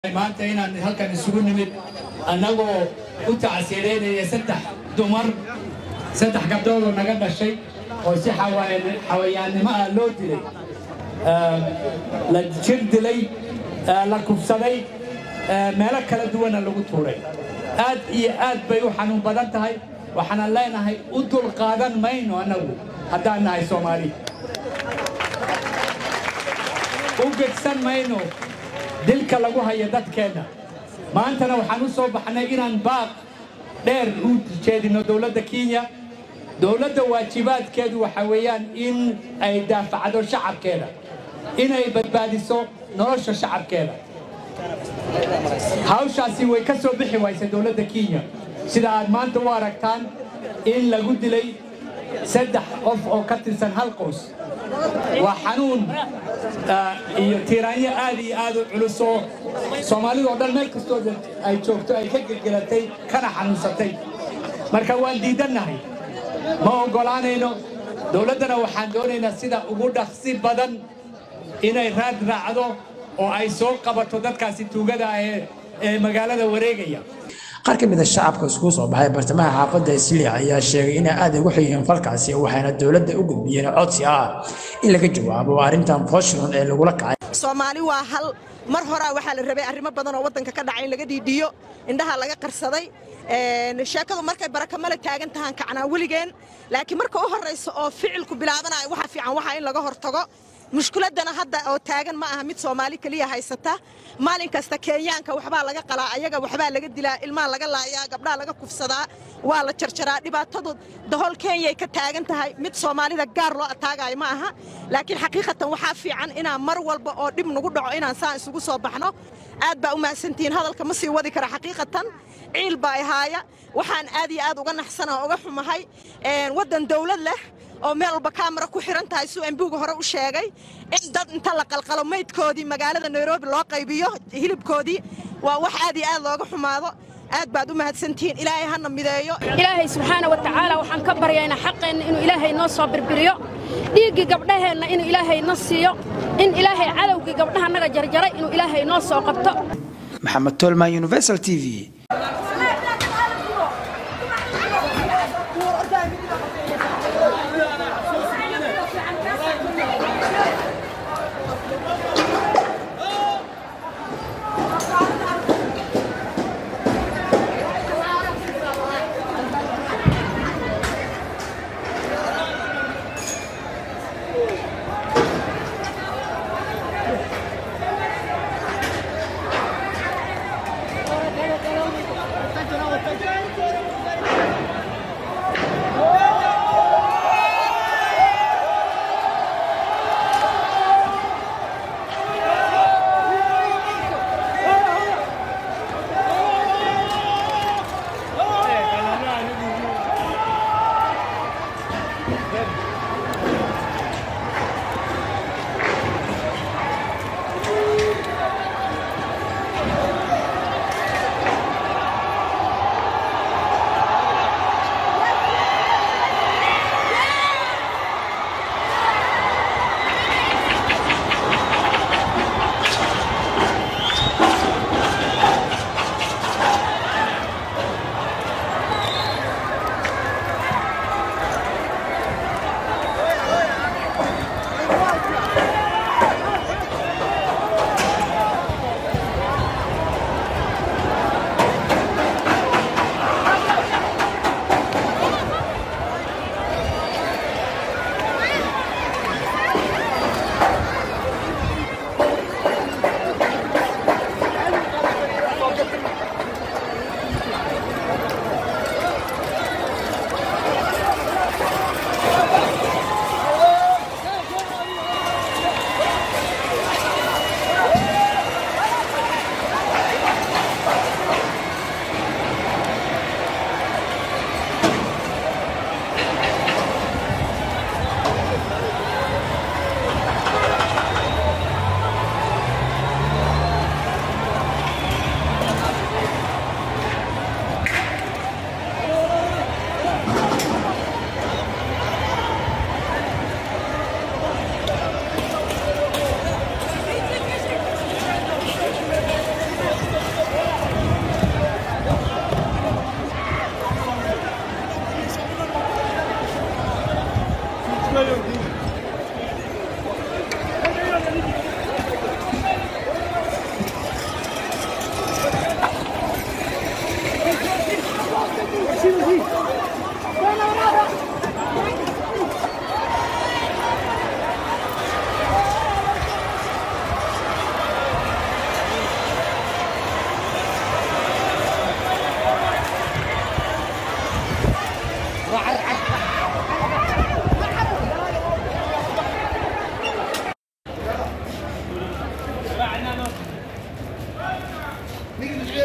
maanta inaan halkan isugu nimid annagoo u tacsiireynaya saddex dumar saddex gabdhoodoo naga dhashay oo si xawaan- xawayaannimo ah loo dilay Ah, la jir dilay ah, la kufsaday ah, meelo kala duwana lagu tuuray aad iyo aad bay u xanuun badan tahay waxaanan leenahay u dulqaadan mayno annagu haddaan nahay soomaali u gegsan mayno dilka lagu hayo dadkeenna maantana waxaan u soo baxnay inaan baaq dheer u jeedino dowladda kenya dowladda waajibaadkeedu waxa weeyaan in ay daafacdo shacabkeeda inay badbaadiso nolosha shacabkeeda hawshaasi way ka soo bixi waysay dowladda kenya sida aad maanta u aragtaan in lagu dilay saddex qof oo ka tirsan hal qoys waa xanuun ah, iyo tiiraanyo aad iyo aad u culus oo soomaalidoo dhan meel kastoo ay joogto ay ka gelgelatay kana xanuunsatay marka waan diidannahay ma oggolaanayno dowladdana waxaan doonaynaa sida ugu dhaqsi badan inay raad raacdo oo ay soo qabato dadkaasi tuugada ah ee ee magaalada wareegaya qaar ka mid a shacabka iskugu soo baxay bartamaha xaafadda isliya ayaa sheegay inay aad ugu xigeen falkaasi waxayna dowladda u gudbiyeen codsi ah in laga jawaabo arrintan foshron ee lagula kacay soomaali waa hal mar horaa waxaa la rabay arrimo badan oo waddanka ka dhacay in laga dhiidhiyo indhaha laga qarsaday Een, sheekadu markay barakamale taagan tahaan kacnaa weligeen laakiin marka u horraysa oo ficilku bilaabanayo waxa fiican waxa in laga hortago mushkiladana hadda oo taagan ma aha mid soomaali keliya haysata maalin kasta kenyaanka waxbaa laga qalaa ayaga waxbaa laga dilaa ilmaha laga laayaa gabdhaha laga kufsadaa waa la jarjaraa dhibaatadu dahol kenyay ka taagan tahay mid soomaalida gaar loo ataagayo ma aha laakiin xaqiiqatan waxaa fiican inaan mar walba oo dhib nagu dhaco inaan saan isugu soo baxno aad baa u mahadsantihiin hadalka ma sii wadi kara xaqiiqatan ciil baa ihaaya waxaan aad iyo aad uga naxsana oo uga xumahay Een, waddan dawlad leh oo meel walba kaamara ku xiran tahay suu embuuga hore u sheegay in dad inta la qalqalo maydkoodii magaalada nairobi loo qaybiyo hilibkoodii waa wax aad iyo aad looga xumaado aad baad u mahadsantihiin ilaahay hana mideeyo ilaahay subxaana wa tacaala waxaan ka baryaynaa xaqeenna inuu ilaahay noo soo birbiriyo dhiiggii gabdhaheenna inuu ilaahay na siiyo in ilaahay cadowgii gabdhaha naga jarjaray inuu ilaahay noo soo qabto maxamed tolman universal t v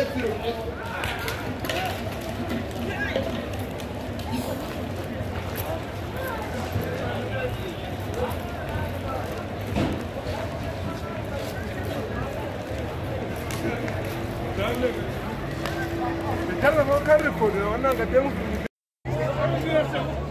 Karrafa kan rikodi wannan ga